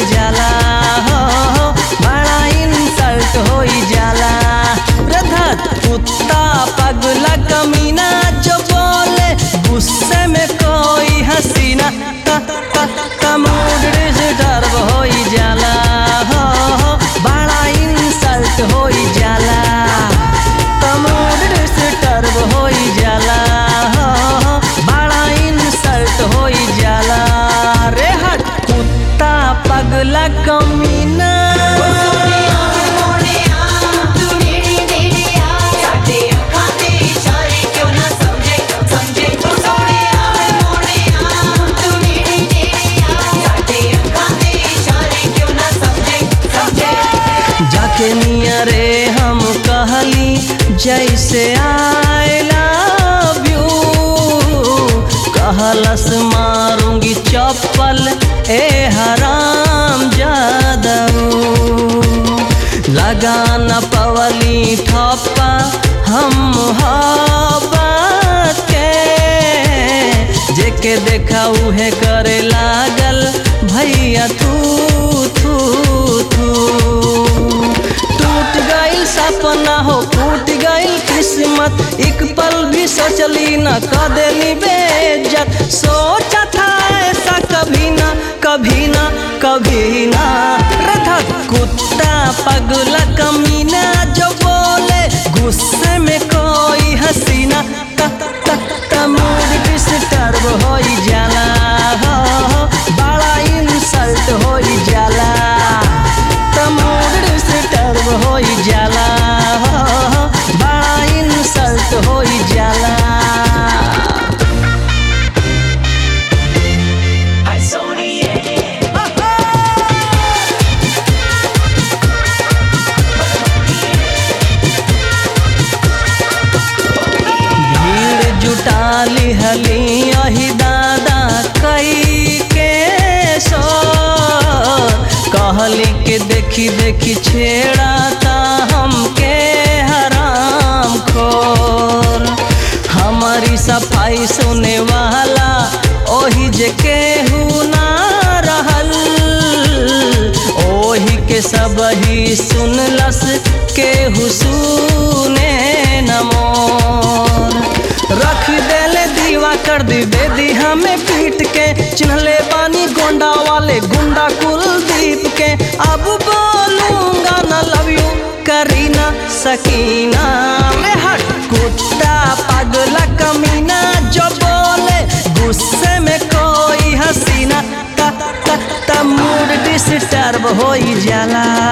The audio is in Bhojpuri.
जाला हो बड़ा इंसल्ट हो जाला रधत कुत्ता पगला कमीना जो बोले गुस्से में कोई हसीना का का का मूड डिस्टर्ब हो जाला हो बड़ा इंसल्ट हो जाला का मूड डिस्टर्ब हो जाला हो बड़ा इंसल्ट हो जाला रे हट कुत्ता पगला कमीना जाके निया रे हम कहली जैसे आई लव यू कहलस मारूंगी चप्पल ए हराम जादू लगा न पवली ठप्पा हम मोहब्बत के जेके देखा उहे करे लागल भैया तू तू तू टूट गइल सपना हो टूट गइल किस्मत एक पल भी सोचली न क देली बेइज्जत सोचा था ऐसा कभी ना कभी ना कभी ना रथक कुत्ता पगला कमीना जो बोले गुस्से में कोई हसीना क क क मूड डिस्टर्ब हो जाला हो बड़ा इंसल्ट हो जाला तमूड डिस्टर्ब हो जाला हो बड़ा इंसल्ट हो जाला भीड़ जुटा लिहली अही दादा कई के सो कहली के देखी देखी छेड़ाता हमके हराम खोर हमारी सफाई सुने वाला ओही जे केहू ना रहल ओही के सब ही सुनलस केहू सुने न मोर रख देले दीवा कर दी बेदी हमें पीट के चिन्हले बानी गोंडा वाले गुंडा कुलदीप के अब बोलूंगा न लव यू करीना सकीना में हट कुत्ता पगला कमीना जो बोले गुस्से में कोई हसीना ता ता ता मूड डिस्टर्ब हो जाला